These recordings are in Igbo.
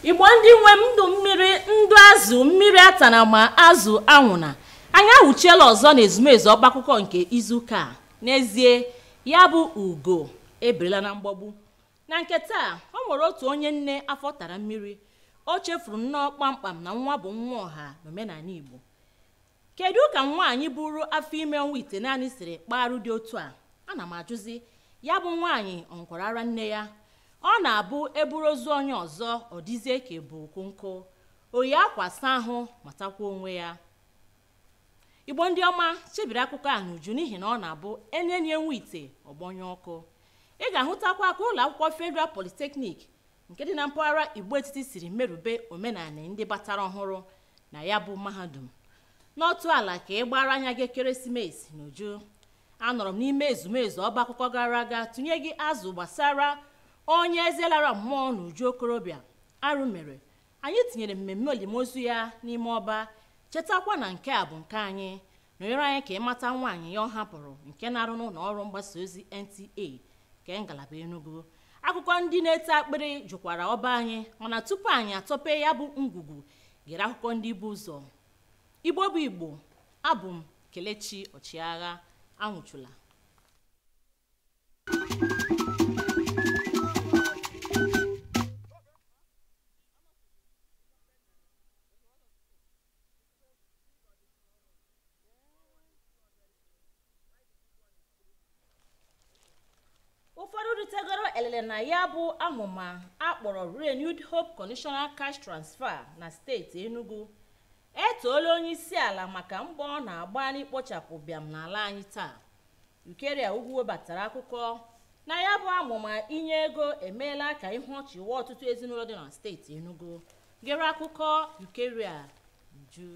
igbo ndị nwe m ndụ mmiri ndụ azụ mmiri atana ma azụ anwụna anyị ahụchiela ọzọ na ezumezu ọba akụkọ nke izuụka a n'ezie ya bụ ugo eberela na mgbagbu na nke taa ọ nwere otu onye nne afọ tara mmiri o chefuru nnọọ kpamkpam na nwa bụ nwa ọha n'omenala igbo kedu ka nwaanyị bụrụ afọ ime nwa ite naanị siri kparụ dị otu a ana m ajụzi ya bụ nwaanyị ọ nkwara ara nne ya ọ na-abụ eburu ozu onye ọzọ ọ dịzie ka bụ nkụ oyi akwasa ahụ matakwa onwe ya igbo ndị ọma chebiri akụkọ a n'uju n'ihi na ọ na-abụ enyenye nwa ite ọgbọnye ọkụ ị ga-ahụtakwa ka ụlọ akwụkwọ federal polytechnic nke dị na mpaghara igbo etiti siri merube omenala ndị batara ọhụrụ na ya bụ mahadum n'otu ala ka ị gbara anya gị ekeresimesi n'uju anọrọ m n'ime ezumezu ọba akụkọ gara aga tụnye gị azụ gbasara onye eze lara mmụọ n'uju okorobịa arụ mere anyị tinyere mmemme olimozu ya n'ime ọba chetakwa na nke a bụ nke anyị nọnyere anyị ka ịmata nwaanyị ya ọ hapụrụ nke na-arụ n'ụlọ ọrụ mgbasa ozi nta nke ngalaba enugu akụkọ ndị na-ete akpịrị jụkwara ọba anyị mana tupu anyị atọpe ya bụ ngwugwu gere akụkọ ndị bụ ụzọ igbo bụ igbo abụ m kelechi ọchịagha anwụchula ụfọdụ ritegoro elele na ya bụ amụma akpọrọ renewed hope conditional cash transfer na steeti enugu etoola onye isi ala maka mbọ ọ na-agba n'ikpochapụ bịam n'ala anyị taa ukeria ugwu webatara akụkọ na ya bụ amụma inye ego emeela ka ihu ọchị wụọ ọtụtụ ezinụlọ dị na steeti enugu gere akụkọ ukeria uju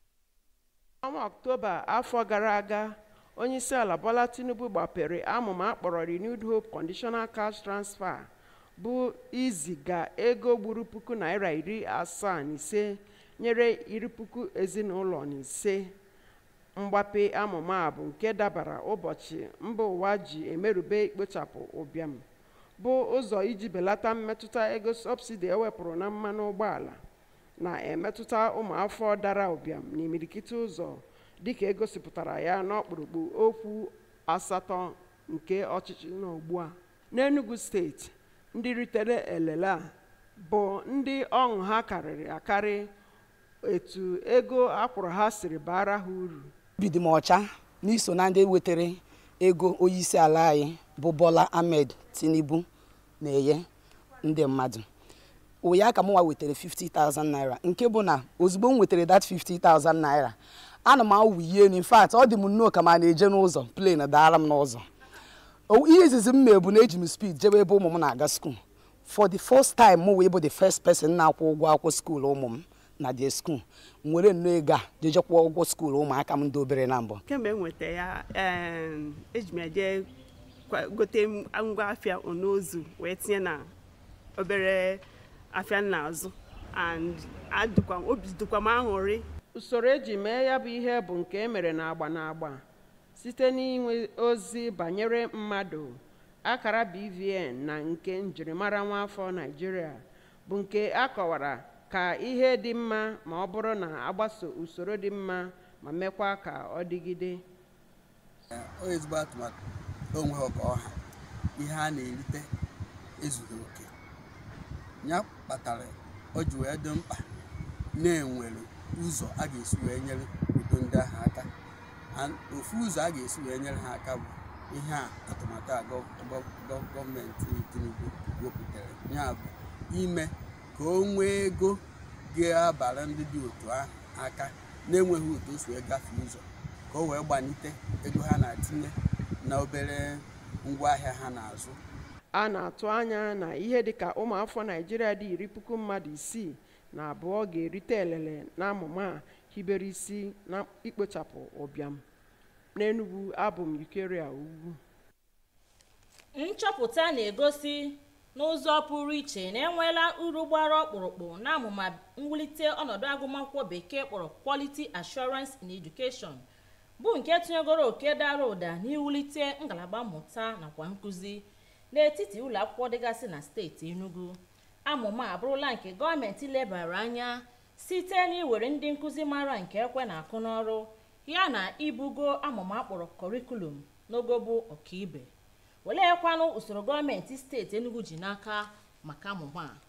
ọnwa ọktoba afọ gara aga onyeisiala bola tinubu gbapere amụma akpọrọ renewed hope conditional cash transfer bụ iziga ego gburu puku naira iri asaa na ise nyere iri puku ezinụlọ na ise mgbape amụma a bụ nke dabara ụbọchị mba ụwa ji emerube ikpochapụ ụbịam bụ ụzọ iji belata mmetụta ego sọbsidi ewepụrụ na mmanụ ụgbọala na-emetụta ụmụafọ dara ụbịam n'imirikiti ụzọ dịka egosipụtara ya n'ọkpụrụkpụ okwu asatọ nke ọchịchị n'ugbu a n'enugu steeti ndị ritere elele a bụ ndị ọṅụ ha karịrị akarị etu ego akwụrụ ha siri bara ha uru obi dị m ọcha n'iso na ndị wetara ego onyeisi ala anyị bụ bola ahmed tinubu na-enye ndị mmadụ ụya ka mụnwa wetara 50,000 naira nke bụ na ozugbo m wetara that 50,000 naira ana m awụ ihe elu in fact ọ dị m nnọọ ka ma na-eje n'ụzọ plane daara m n'ụzọ ihe izizi m mee bụ na eji m speed jebe ebe ụmụ m na-aga skuul for the first time m wee bụ the first person na-akwụ ụgwọ akwụkwọ skuul ụmụ m na the school m were nnọọ ego a jeje kwụọ ụgwọ skuul ụmụaka m ndị obere na mbụ kemgbe m nweta ya em, eji m eje kwa- gote ngwa afịa onozu wee tinye na obere afịa m na-azụ and adịkwa m- obi dịkwa m aṅụrị usoro eji mee ya bụ ihe bụ nke emere n'agba n'agba site n'inwe ozi banyere mmadụ akara bvn na nke njirimara nwaafọ naijiria bụ nke a kọwara ka ihe dị mma ma ọ bụrụ na agbaso usoro dị mma ma mekwa ka ọ dịgide ọ ezigbo atụmatụ onwe ọka ọha ihe a na-erite ezughị oke ya kpatara o ji wee dị mkpa na-enwere ụzọ a ga-esi wee nyere udo ndị ahụ aka And ofu ụzọ a ga-esi wee nyere ha aka bụ ihe a atụmatụ a gọ- gọ- gọ- gọọmenti tinubu wepụtara ya bụ ime ka o nwee ego ga-abara ndị dị otu ahụ aka na-enweghị otu o si wee gafee ụzọ ka o wee gbanite ego ha na-atinye na obere ngwaahịa ha na-azụ a na-atụ anya na ihe dịka ụmụafọ naijiria dị iri puku mmadụ isii na abụọ ga-erite elele n'amụma a hibere isi na ikpochapụ ụbịam n'enugwu abụ m yukeria ugwu nchọpụta na-egosi n'ụzọ pụrụ iche na enweela uru gbara ọkpụrụkpụ na amụma mwulite ọnọdụ agụmakwụkwọ bekee kpọrọ quality assurance in education bụ nke tụnyegoro oke dara ụda n'iwulite ngalaba mmụta nakwa nkụzi n'etiti ụlọ akwụkwọ dịgasị na steeti enugu amụma abụrụla nke gọọmenti lebara anya site n'iwere ndị nkụzi mara nke ekwe na-akụ n'ọrụ ya na ibugo amụma akpọrọ kọrikulum n'ogo bụ ọkaibe weleekwanụ usoro gọọmenti steeti enugu ji n'aka maka amụma a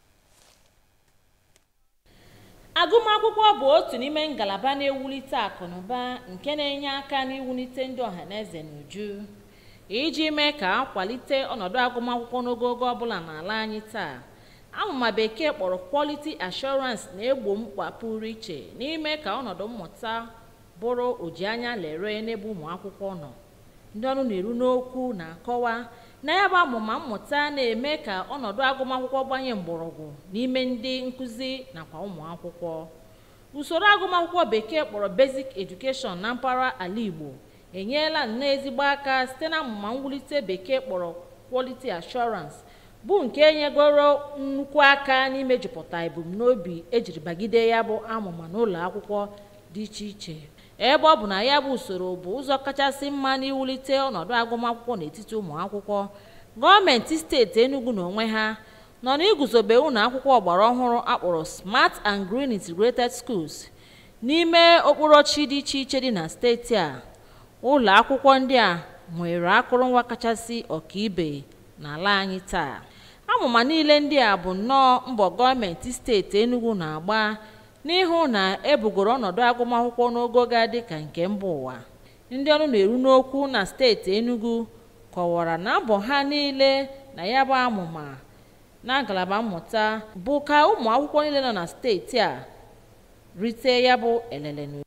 agụmakwụkwọ bụ otu n'ime ngalaba na-ewulite akụnụba nke na-enye aka n'iwulite ndị ọhaneze n'uju iji mee ka akwalite ọnọdụ agụmakwụkwọ n'ogogo ọbụla n'ala anyị taa amụma bekee kpọrọ quality assurance na-egbo mkpa pụrụ iche n'ime ka ọnọdụ mmụta bụrụ oji anya lere n'ebe ụmụ akwụkwọ nọ ndị ọrụ na-eru n'okwu na-akọwa na ya bụ amụma mmụta na-eme ka ọnọdụ agụmakwụkwọ gbanye mgbọrọgwụ n'ime ndị nkụzi nakwa ụmụ akwụkwọ usoro agụmakwụkwọ bekee kpọrọ basic education na mpaghara ala igbo enyela nnọọ ezigbo aka site na amụma mwulite bekee kpọrọ quality assurance bụ nke nyegoro nnukwu aka n'imejupụta ebumnobi ejiri bagide ya bụ amụma n'ụlọ akwụkwọ dị iche iche ebe ọ bụ na ya bụ usoro bụ ụzọ kachasị mma n'iwulite ọnọdụ agụmakwụkwọ n'etiti ụmụ akwụkwọ gọọmenti steeti enugu n'onwe ha nọ n'iguzobe ụlọ akwụkwọ ọgbara ọhụrụ akpọrọ smart and green integrated schools n'ime okporochi dị iche iche dị na steeti a ụlọ akwụkwọ ndị a nwere akụrụngwa kachasị ọkaibe n'ala anyị taa amụma niile ndị a bụ nnọọ mbọ gọọmenti steeti enugu na-agba n'ịhụ na ebugoro ọnọdụ agụmakwụkwọ n'ogo ga-adị ka nke mba ụwa ndị ọrụ na-eru n'okwu na steeti enugu kọwara na mbọ ha niile na ya bụ amụma na ngalaba mmụta bụ ka ụmụ akwụkwọ niile nọ na steeti a rite ya bụ elele n'uju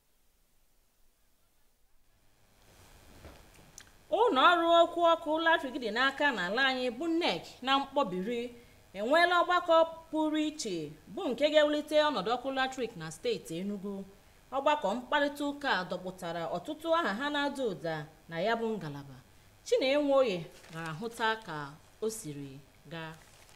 ụlọ ọrụ okwu ọkụ latrik dị n'aka n'ala anyị bụ nek na mkpọbiri enweela ọgbakọ pụrụ iche bụ nke ga-ewulite ọnọdụ ọkụ latrik na steeti enugu ọgbakọ mkparịta ụka dọpụtara ọtụtụ aha ha na-ada ụda na ya bụ ngalaba chinenweoye gara hụta ka o siri gaa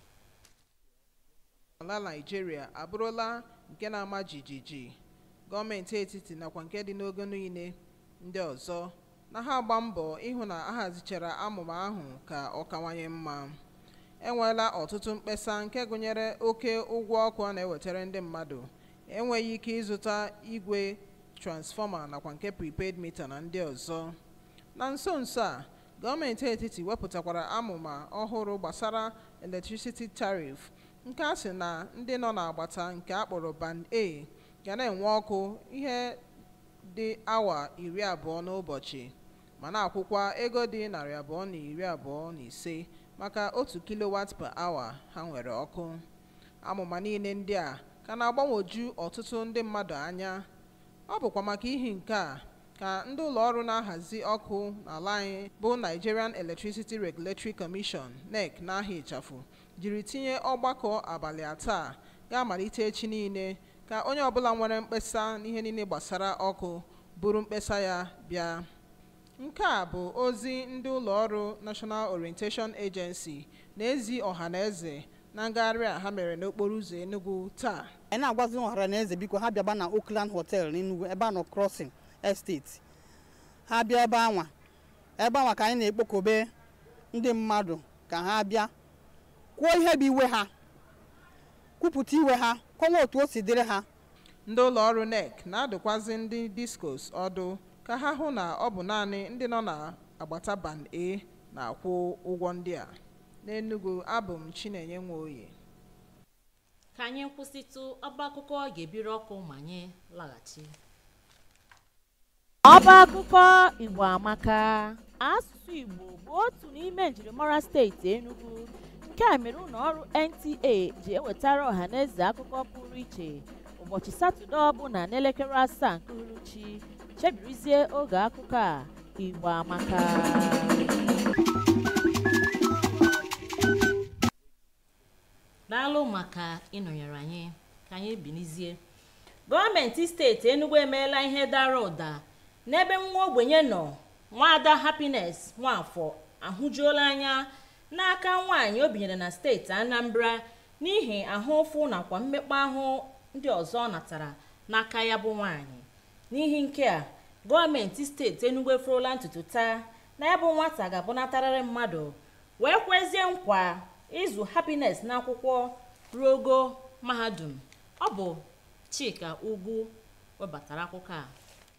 ala naijiria abụrụla nke na-ama jijiji gọọmenti etiti nakwa nke dị n'ogo niile ndị ọzọ na ha agba mbọ ịhụ na ahazichara amụma ahụ ka ọ kawanye mma enweela ọtụtụ mkpesa nke gụnyere oke ụgwọ ọkụ a na-ewetara ndị mmadụ enweghị ike ịzụta igwe transfọma nakwa nke prepaid mita na ndị ọzọ na nso nso a gọọmenti etiti wepụtakwara amụma ọhụrụ gbasara electricity tariff nke a sị na ndị nọ n'agbata nke akpọrọ band a ga na-enwe ọkụ ihe dị awa iri abụọ n'ụbọchị ma na-akwụkwa ego dị narị abụọ na iri abụọ na ise maka otu kilowat per hour ha nwere ọkụ amụma niile ndị a ka na-agbanwoju ọtụtụ ndị mmadụ anya ọ bụkwa maka ihi nke a ka ndị ụlọ ọrụ na-ahazi ọkụ n'ala anyị bụ nigerian electricity regulatory commission nec n'ahịa ịchafụ jiri tinye ọgbakọ abalị ataa ga-amalite echi niile ka onye ọbụla nwere mkpesa n'ihe niile gbasara ọkụ buru mkpesa ya bịa nke a bụ ozi ndị ụlọ ọrụ national orientation agency na-ezi ọha na eze na ngagharị a ha mere n'okporo ụzọ enugu taa anyị na-agwazi ọhara na eze biko ha bịaba na oakland hotel n'enugwu ebe a nọ crossing estate ha bịa ebe anwa ebe anwa ka anyị na-ekpokobe ndị mmadụ ka ha bịa kwuo ihe bụ iwe ha kwupụta iwe ha kọwa otu o si dịrị ha ndị ụlọ ọrụ nec na-adụkwazi ndị discos ọdụ ka ha hụ na ọ bụ naanị ndị nọ n'agbata band a na-akwụ ụgwọ ndị a n'enugu abụ m chinenye nweoye ka anyị kwụsịtụ ọba akụkọ ga-ebiri ọkụ ma anyị laghachi ọba akụkọ igbo amaka asụsụ igbo bụ otu n'ime njirimara steeti enugu nke a mere ụlọ ọrụ nta ji ewetara ọhaneze akụkọ pụrụ iche ụbọchị satọde ọbụla n'elekere asaa nke uhuruchi chebirizie oge akụkọ a igbo amaka daalụ maka ịnọnyere anyị ka anyị binizie gọọmenti steeti enugu emeela ihe dara ụda n'ebe nwa ogbenye nọ nwaada happiness nwafọ ahụjuola anya n'aka nwaanyị o binyere na steeti anambra n'ihi ahụ ụfụ nakwa mmekpa ahụ ndị ọzọ ọ natara n'aka ya bụ nwaanyị n'ihi nke a gọọmenti steeti enugu eferola ntutu taa na ya bụ nwata ga-abụnatarịrị mmadụ wee kwezie nkwa ịzụ happiness n'akwụkwọ ruo ogo mahadum ọ bụ chika ugwu webatara akụkọ a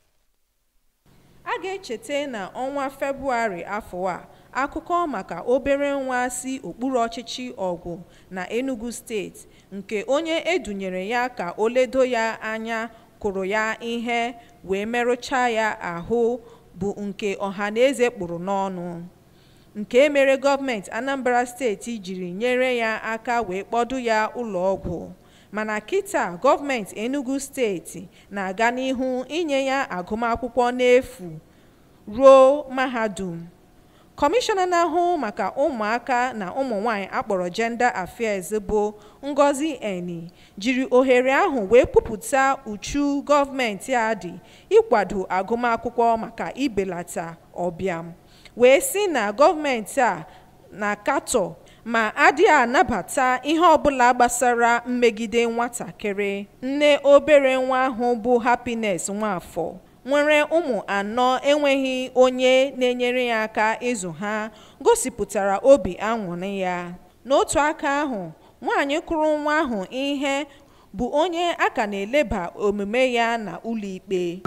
a ga-echeta na ọnwa febụwarị afọ a akụkọ maka obere nwa si okpuru ọchịchị ọgwụ na enugu steeti nke onye edunyere ya ka o ledo ya anya kụrụ ya ihe wee merụchaa ya ahụ bụ nke ọhaneze kpụrụ n'ọnụ nke mere gọọmenti anambra steeti jiri nyere ya aka wee kpọdụ ya ụlọọgwụ mana kịta gọọmenti enugu steeti na-aga n'ihu inye ya agụmakwụkwọ n'efu ruo mahadum kọmishọna na-ahụ maka ụmụaka na ụmụ nwanyị akpọrọ gender affairs bụ ngozi eni jiri ohere ahụ wee kwupụta uchu gọọmenti a dị ịkwado agụmakwụkwọ maka ibelata ọbịam wee sị na gọọmenti a na-akatọ ma adịghị anabata ihe ọbụla gbasara mmegide nwatakịrị nne obere nwa ahụ bụ happiness nwafọ nwere ụmụ anọ enweghị onye na-enyere ya aka ịzụ ha gosipụtara obi aṅụrị ya n'otu aka ahụ nwaanyị kụrụ nwa ahụ ihe bụ onye a ka na-eleba omume ya na ụlọikpe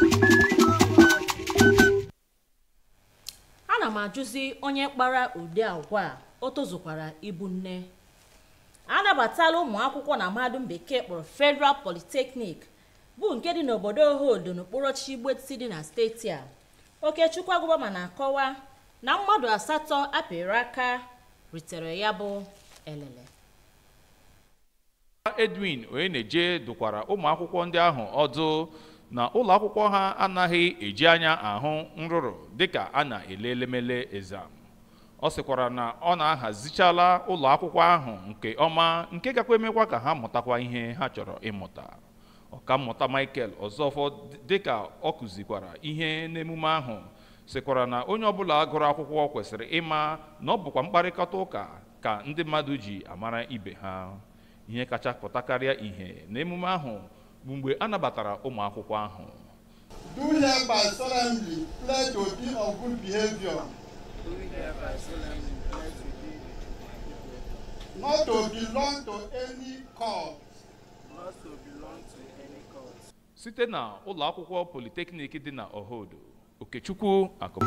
ana m ajụzi onye kpara ụdị agwa a o tozukwara ịbụ nne anabatala ụmụ akwụkwọ na mahadum bekee kpọrọ federal polytechnic bụ nke dị n'obodo ohodo n'okpuru ọchịchị igbetiti dị na steeti a okechukwu agụbama na-akọwa na mmadụ asatọ apịrị aka ritere ya bụ elele edwin onyeneje dụkwara ụmụ akwụkwọ ndị ahụ ọdụ na ụlọ akwụkwọ ha anaghị eji anya ahụ nrụrụ dịka a na-ele elemele exam ọ sịkwara na ọ na-ahazichala ụlọ akwụkwọ ahụ nke ọma nke gakwa emekwa ka ha mụtakwa ihe ha chọrọ ịmụta ọkammụta michael ọzọfọ dịka ọ kụzikwara ihe n'emume ahụ sịkwara na onye ọbụla gụrụ akwụkwọ kwesịrị ịma na ọ bụkwa mkparịkọta ụka ka ndị mmadụ ji amara ibe ha ihe kacha pụtakarịa ihe n'emume ahụ bụ mgbe a nabatara ụmụ akwụkwọ ahụ do hereby solemnly pledge to be of good behavior. Not to belong to any cult. site na ụlọ akwụkwọ politeknik dị na ohodo okechukwu akụ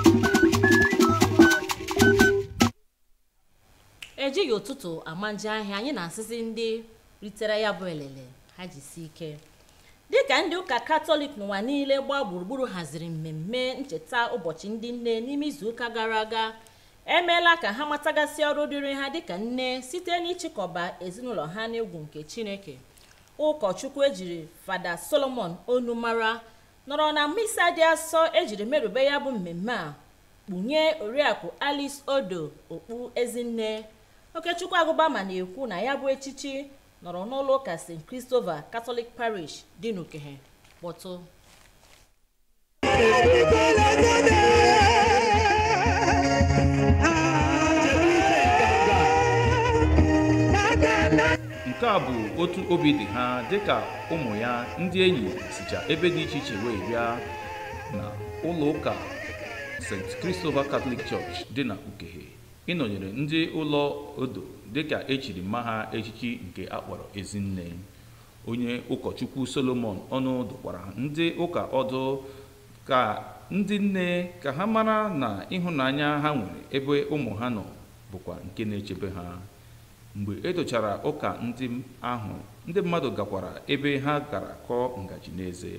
ejighị ụtụtụ ama nje ahịa anyị na-asịzi ndị ritere ya bụ elele ha jisi ike dịka ndị ụka katọlik n'ụwa niile gbaa gburugburu haziri mmemme ncheta ụbọchị ndị nne n'ime izuụka gara aga emeela ka ha matagasị ọrụ dịrị ha dịka nne site n'ịchịkọba ezinụlọ ha n'egwu nke chineke ụkọchukwu ejiri fada solomon onu mara nọrọ na misa dị asọ ejiri merube ya bụ mmemme a kpunye oriakụ alice odo okpu ezinne okechukwu agụbama na-ekwu na ya bụ echichi nọrọ n'ụlọ ụka st christopher catholic parish dị n'ukehe kpọtụ nke a bụ otu obi dị ha dịka ụmụ ya ndị enyi sicha ebe dị iche iche wee bịa na ụlọ ụka st christopher catholic church dị na ukehe ịnọnyere ndị ụlọ odo dịka echiri mma ha echichi nke akpọrọ ezinne onye ụkọchukwu solomon ọnụ dụkwara ndị ụka ọdụ ka ndị nne ka ha mara na ịhụnanya ha nwere ebe ụmụ ha nọ bụkwa nke na-echebe ha mgbe edochara ụka ndị ahụ ndị mmadụ gakwara ebe ha gara kọọ ngaji n'eze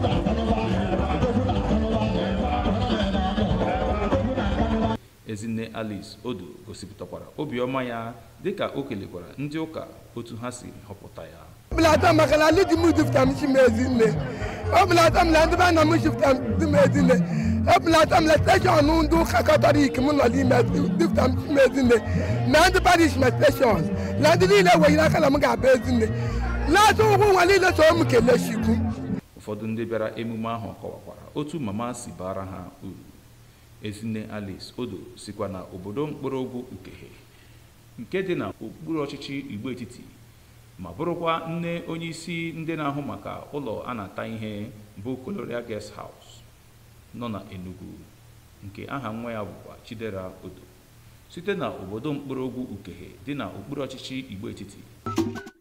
ezinne alice odo gosipụtakwara obiọma ya dịka o kelekwara ndị ụka otu ha si họpụta ya ọbụlata maka na alụdị m dufta m chi m ezinne ọbụlata m na ndị be na m shifta dị m ezinne ọbụlata m na steshọn ndị ụka katọlik m nọ n'ime dufta m chi m ezinne na ndị parish ma steshọn na ndị niile wenyere aka na m ga-abụ ezinne na-atụ ụgwọ nwa niile so m kelee chukwu ụfọdụ ndị bịara emume ahụ kọwakwara otu mama si bara ha uru ezinne alice odo sikwa na obodo mkpọrọgwụ ukehe nke dị na okpuru ọchịchị igbo etiti ma bụrụkwa nne onye isi ndị na-ahụ maka ụlọ a na-ata ihe bụ colonial guest house nọ na enugu nke aha nwa ya bụkwa chidera odo site na obodo mkpọrọgwụ ukehe dị na okpuru ọchịchị igbo etiti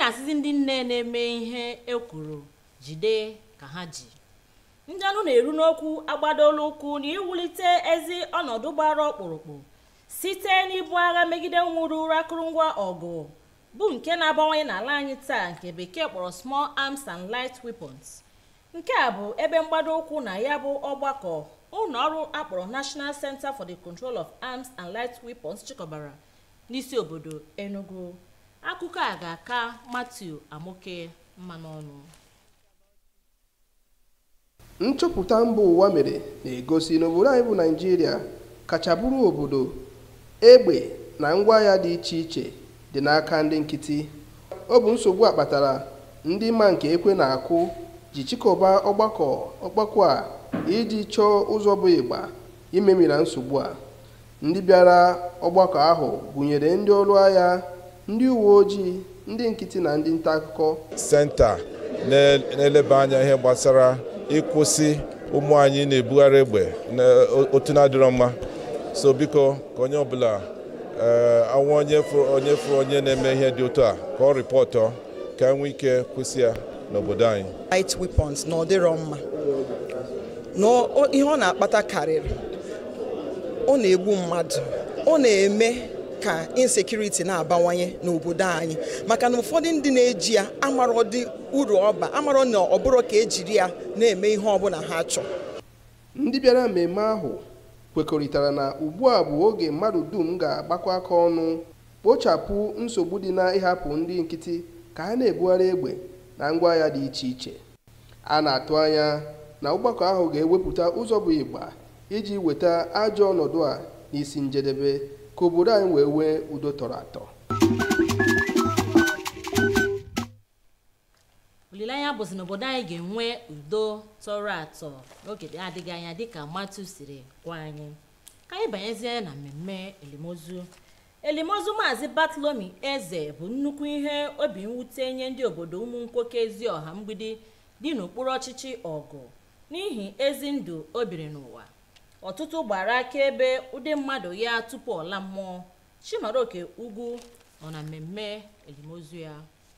na-asịzi ndị nne na-eme ihe ekwuru jide ka ha ji ndị ọnụ na-eru n'okwu agbadola ụkwụ na iwulite ezi ọnọdụ gbara ọkpụrụkpụ site n'ibu agha megide nwụrụ akụrụngwa ọgụ bụ nke na-abawanye n'ala anyị taa nke bekee kpọrọ small arms and light weapons nke a bụ ebe mgbado ụkwụ na ya bụ ọgbakọ ụlọ ọrụ akpọrọ national center for the control of arms and light weapons chịkọbara n'isi obodo enugu akụkọ a ga-aka matthew amoke mma n'ọnụ nchọpụta mba ụwa mere na-egosi na obodo anyị bụ naijiria kacha bụrụ obodo egbe na ngwaahịa dị iche iche dị n'aka ndị nkịtị ọ bụ nsogbu a kpatara ndị ma nke ekwe na-akụ ji chịkọba ọgbakọ ọgbakọ a iji chọọ ụzọ bụ ịgba imemira nsogbu a ndị bịara ọgbakọ ahụ gụnyere ndị ọrụ agha ndị uwe ojii ndị nkịtị na ndị nta akụkọ senta na-eleba anya ihe gbasara ịkwụsị ụmụ anyị na-ebugharị egbe otu na-adịrọ mma so biko ka onye ọbụla anwa onye fụrụ onye fụrụ onye na-eme ihe dị otu a ka ọ rịpọtọ ka enwe ike kwụsị ya n'obodo anyị light weapons na ọ dịrọ mma na ihe ọ na-akpata karịrị ọ na-egbu mmadụ ọ na-eme ka insecurity na-abawanye n'obodo anyị maka na ụfọdụ ndị na-eji ya amarọ dị uru ọba amarọ na ọ bụrụ ka ejiri ya na-eme ihe ọbụla ha chọọ ndị bịara mmemme ahụ kwekọrịtara na ugbu a bụ oge mmadụ dum ga-agbakọ aka ọnụ kpochapụ nsogbu dị na ịhapụ ndị nkịtị ka ha na-ebugharị egbe na ngwaahịa dị iche iche a na-atụ anya na ọgbakọ ahụ ga-ewepụta ụzọ bụ ịgba iji weta ajọ ọnọdụ a n'isi njedebe ka obodo anyị wee nwee udo tọrọ atọ olileanya bụzi na obodo anyị ga-enwe udo tọrọ atọ n'oge adịghị anya dịka matu siri gwa anyị ka anyị banyezie na mmemme elimozu elimozu maazị batlomi eze bụ nnukwu ihe obi mwute nye ndị obodo ụmụ nwoke ezi ọha mgbidi dị n'okpuru ọchịchị ọgụ n'ihi ezi ndụ o biri n'ụwa ọtụtụ gbara akaebe ụdị mmadụ ya tupu ọla mmụọ chimaroke ugwu nọ na mmemme elimozu ya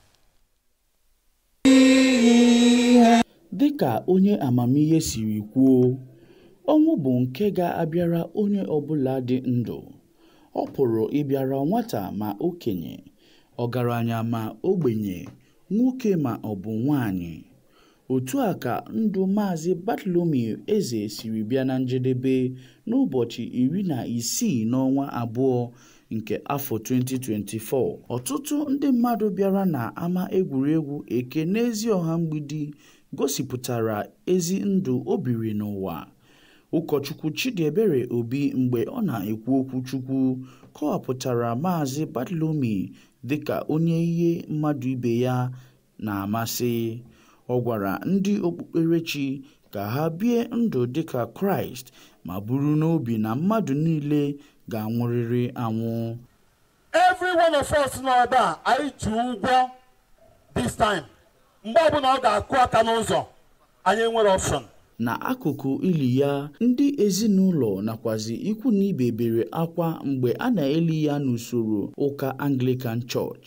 dịka onye amamihe siri kwuo ọnwụ bụ nke ga-abịara onye ọbụla dị ndụ ọ pụrụ ịbịara nwata ma okenye ọgaranya ma ogbenye nwoke ma ọ bụ nwanyị otu a ka ndụ maazị bartolomeo eze siri bịa na njedebe n'ụbọchị iri na isii n'ọnwa abụọ nke afọ 2024 ọtụtụ ndị mmadụ bịara na ama egwuregwu eke n'ezi ọha mgbidi gosipụtara ezi ndụ o biri n'ụwa ụkọchukwu chidiebere obi mgbe ọ na-ekwu okwu chukwu kọwapụtara maazị bartolomeo dịka onye ihe mmadụ ibe ya na-amasị ọ gwara ndị okpukperechi ka ha bie ndụ dịka kraịst ma buru n'obi na mmadụ niile ga-anwụrịrị anwụ every one of us nọ ebe a anyị ji ụgwọ this time mgbe ọbụla ọ ga-akụ aka n'ụzọ anyị enwere option n'akụkụ ili ya ndị ezinụlọ nakwazi ikwu na ibe bere akwa mgbe a na-eli ya n'usoro ụka anglican church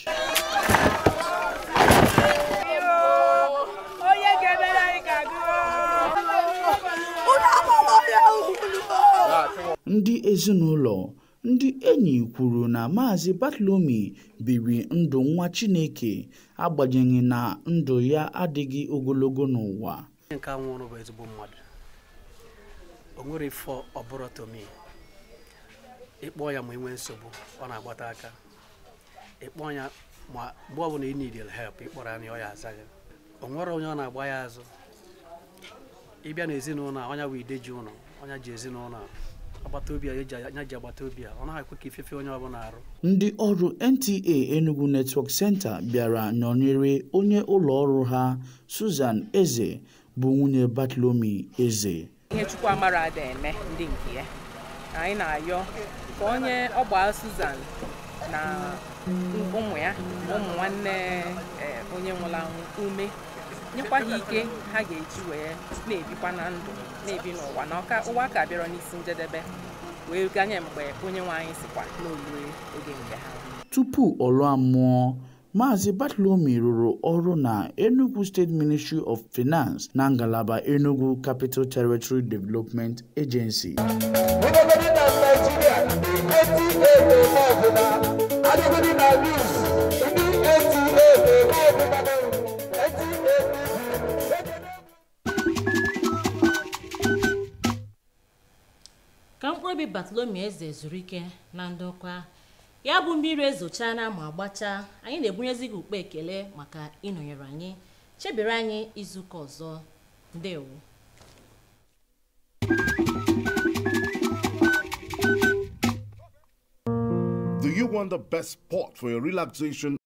ndị ezinụlọ ndị enyi kwuru na maazị bartolomeo biri ndụ nwa chineke agbanyeghị na ndụ ya adịghị ogologo n'ụwa nke a nwụrụ bụ ezigbo mmadụ o nwere ifo ọbụrụ tomi ịkpọ ya ma enwee nsogbu ọ na-agbata aka ịkpọ ya ma mgbe ọbụla ị nidil help ịkpọrọ ya na ọ ya aza gị o nwere onye ọ na-agba ya azụ ịbịa n'ezinụlọ a ọnya bụ ideji ụlọ ọnya ji ezinụlọ agbata obi a anya ji agbata obi a ọ naghị ekwe ka ifefe onye ọbụla arụ ndị ọrụ nta enugu network center bịara nọnyere onye ụlọ ọrụ ha susan eze bụ nwunye bartolomeo eze ihe chukwu amara ada eme ndị nke ya anyị na-ayọ ka onye ọgba susan na ụmụ ya na ụmụ nwanne onye nwụrụ anwụ ume nyekwa ha ike ha ga-eji wee na-ebikwa na ndụ na-ebi n'ụwa na ọka ụwa ka bịara n'isi njedebe wee ganye mgbe onye nwe anyị sikwa n'olue oge nke ha tupu ọ lụọ mmụọ Maazị Bartholomew rụrụ ọrụ na Enugu State Ministry of Finance na ngalaba Enugu Capital Territory Development Agency. Ọdọgọdị na Naịjirịa eti ebe ọbụla adịgọdị na news ndị eti ebe ọbụla eti ebe ka mkpụrụ obi Bartholomew eze zuru ike na ndokwa ya bụ mmiri ezochala ma gbachaa anyị na-ebunyezi gị ukpe ekele maka ịnọnyere anyị chebere anyị izuụka ọzọ ndewo Do you want the best spot for your relaxation